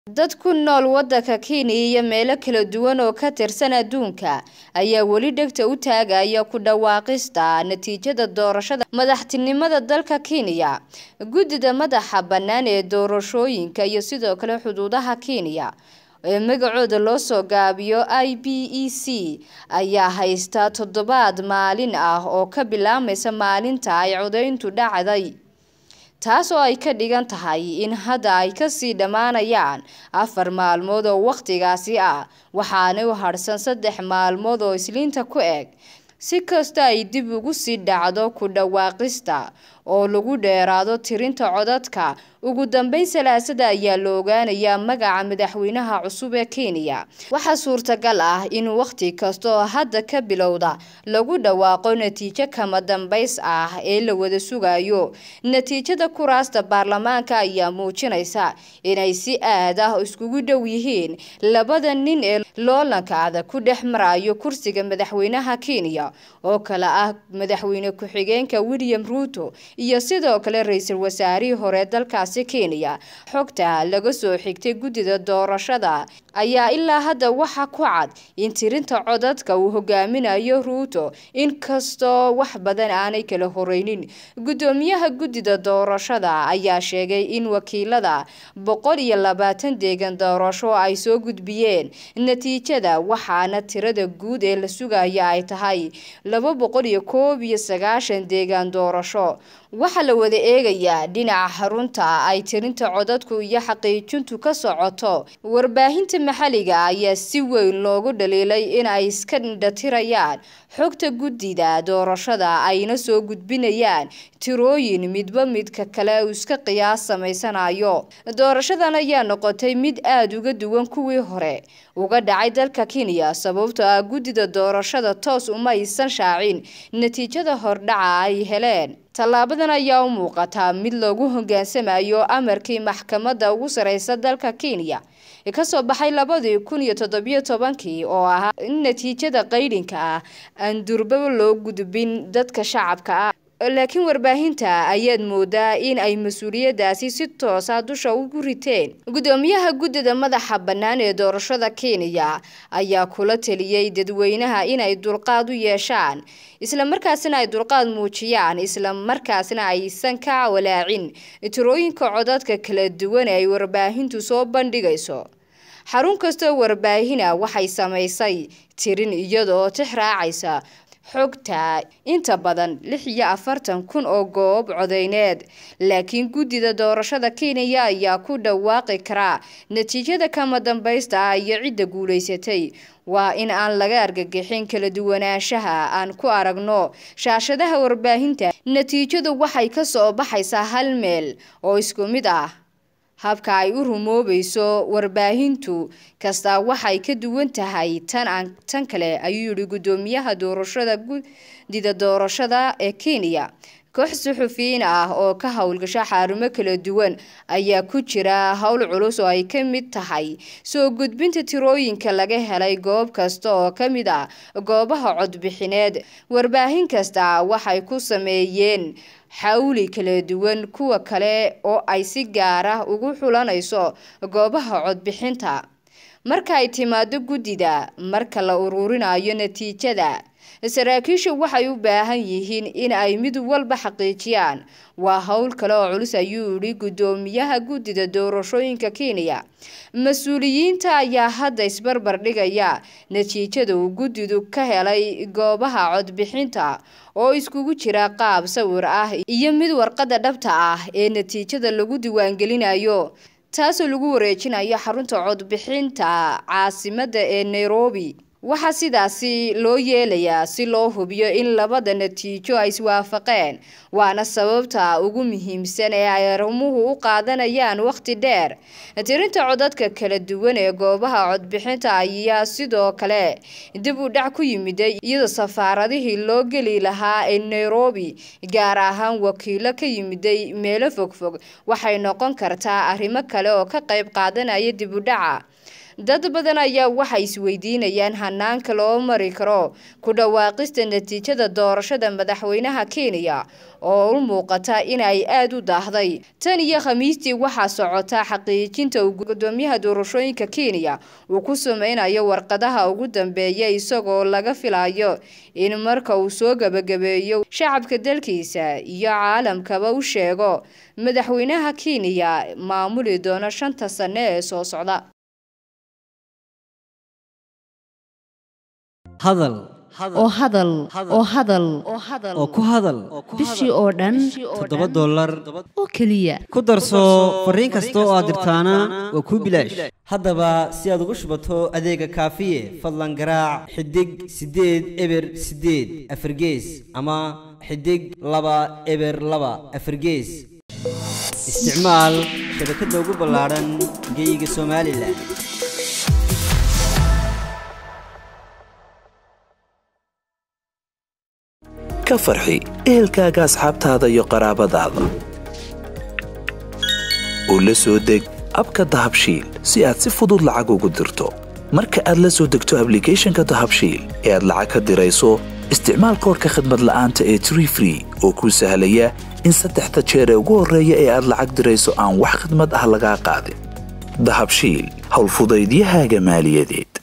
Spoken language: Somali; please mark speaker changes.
Speaker 1: Dad ku nool waddanka Kenya iyo meelo kala duwan oo ka tirsan adduunka ayaa weli dhegta u taagaya ku dhawaaqista natiijada doorashada madaxtinimada dalka Kenya. Guddida madaxa bannaan ee doorashooyinka iyo sidoo kale xuduudaha Kenya ee magacooda loo soo gaabiyo IEBC ayaa haysta toddobaad maalin ah oo ka bilaabmaysa maalinta ay codayntu dhacday taas oo ay ka dhigan tahay in hadda ay kasii dhammaanayaan afar maalmood oo wakhtigaasi ah waxaana u hadhsan saddex maalmood oo isniinta ku eg si kasta ay dib ugu sii dhacdo ku dhawaaqista oo lagu dheeraado tirinta codadka ugu dambeyn salaasada ayaa la ogaanayaa magaca madaxweynaha cusub ee Kenya waxaa suurtagal ah in waqti kasta oo hadda ka bilowda lagu dhawaaqo natiijo kama dambays ah ee la wada sugayo natiijada kuraasta baarlamaanka ayaa muujinaysa inay si aad ah iskugu dhow yihiin labada nin ee loolanka adag ku dhex marayo kursiga madaxweynaha Kenya oo kale ah madaxweyne ku-xigeenka William Ruto iyo sidoo kale ra'iisul wasaarihii hore dalkaasi Kenya xogta laga soo xigtay guddida doorashada ayaa ilaa hadda waxa ku cad in tirinta codadka uu hogaaminayo Ruto inkastoo wax badan aanay kala horeynin guddoomiyaha guddida doorashada ayaa sheegay in wakiilada boqol iyo labaatan deegan doorasho ay soo gudbiyeen natiijada waxaana tirada guud ee la sugaya ay tahay laba boqol iyo koob iyo sagaashan deegaan doorasho waxaa la wada eegayaa dhinaca xarunta ay tirinta codadku iyo xaqiijintu ka socoto warbaahinta maxalliga ayaa si weyn loogu dhaliilay in ay iska indhatirayaan xogta guddida doorashada ayna soo gudbinayaan tirooyin midba midka kale uu iska qiyaas samaysanayo doorashadan ayaa noqotay mid aada uga duwan kuwii hore uga dhacay dalka Kenya sababtoo ah guddida doorashada toos uma aysan shaacin natiijada hordhaca ay heleen tallaabadan ayaa u muuqata mid lagu hoggaansamayo amarkii maxkamadda ugu sareysa dalka Kenya ee ka soo baxay labadii kun iyo toddobiyo tobankii oo ahaa in natiijada qaydhinka ah aan durbaba loo gudbin dadka shacabka ah laakiin warbaahinta ayaad moodaa in ay mas-uuliyadaasi si toosa dusha ugu riteen guddoomiyaha guddida madaxa bannaan ee doorashada Kenya ayaa kula taliyay dadweynaha inay dulqaad u yeeshaan isla markaasina ay dulqaad muujiyaan isla markaasina aysan ka walaacin tirooyinka codadka kala duwan ee ay warbaahintu soo bandhigayso xarun kastoo warbaahina waxay samaysay tirin iyadoo tix raacaysa xogta inta badan lix iyo afartan kun oo goob codeyneed laakiin guddida doorashada Kenya ayaa ku dhawaaqi kara natiijada kama dambaysta ah iyo cidda guuleysatay waa in aan laga argagixin kala duwanaanshaha aan ku aragno shaashadaha warbaahinta natiijadu waxay ka soo baxaysaa hal meel oo isku mid ah habka ay u rumoobayso warbaahintu kasta waxay ka duwan tahay tan aan tan kale ayuu yidhi guddoomiyaha doorashada guddida doorashada ee Kenya koox suxufiyiin ah oo ka howlgasha xarumo kala duwan ayaa ku jira howl culus oo ay ka mid tahay soo gudbinta tirooyinka laga helay goob kasta oo ka mid ah goobaha codbixineed warbaahin kasta waxay ku sameeyeen xawli kala duwan kuwa kale oo ay si gaar ah ugu xulanayso goobaha codbixinta marka ay timaado guddida marka la ururinayo natiijada saraakiishu waxay u baahan yihiin in ay mid walba xaqiijiyaan waa howl kale oo culus ayuu yidhi guddoomiyaha guddida doorashooyinka Kenya mas-uuliyiinta ayaa hadda isbarbar dhigaya natiijada uu guddidu ka helay goobaha codbixinta oo iskugu jira qaab sawir ah iyo mid warqadda dhabta ah ee natiijada lagu diiwaangelinayo taasoo lagu wareejinayo xarunta codbixinta caasimadda ee Nairobi waxaa sidaasi loo yeelayaa si loo hubiyo in labada natiijo ay iswaafaqeen waana sababta ugu muhiimsan ee ay arrimuhu u qaadanayaan waqti dheer tirinta codadka kala duwan ee goobaha codbixinta ayaa sidoo kale dib u dhac ku yimiday iyadoo safaaradihii loo geli lahaa ee Nairobi gaar ahaan wakiilo ka yimiday meelo fogfog waxay noqon kartaa arrimo kale oo ka qayb qaadanaya dib u dhaca dad badan ayaa waxay isweydiinayaan hanaanka loo mari karo ku dhawaaqista natiijada doorashada madaxweynaha kenya oo u muuqata inay aada u daahday tan iyo khamiistii waxaa socota xaqiijinta uu gudoomiyaha doorashooyinka kenya uu ku sameynayo warqadaha ugu dambeeya isagoo laga filayo in marka uu soo gabagabeeyo shacabka dalkiisa iyo caalamkaba u sheego madaxweynaha kenya maamuli doona shanta sane ee soo socda
Speaker 2: hadal
Speaker 3: oo hadal oo hadal
Speaker 2: oo ku hadal
Speaker 3: bishii oo dhan
Speaker 2: toddoba dollar
Speaker 3: oo keliya
Speaker 2: ku darso fariin kasta oo aad dirtaana waa kuu bilaash haddaba si aad ugu shubato adeega kaafiye fadlan garaac xidig siddeed eber siddeed afargees ama xidig laba eber laba afargees isticmaal shabakadda ugu ballaadhan geeyiga somalilan
Speaker 4: ka farxi ehelkaaga asxaabtaada iyo qaraabadaada oo la soo deg abka dahabshiil si aad si fudud lacag ugu dirto marka aad la soo degto ablicathonka dahabshiil ee aad lacag ka dirayso isticmaal koorka khadmad la'aanta ee tree free oo kuu sahlaya in saddexda jeer ee ugu horreeya ee aad lacag dirayso aan wax khidmad ah lagaa qaadin dahabshiil howlfudaydiyahaaga maaliyadeed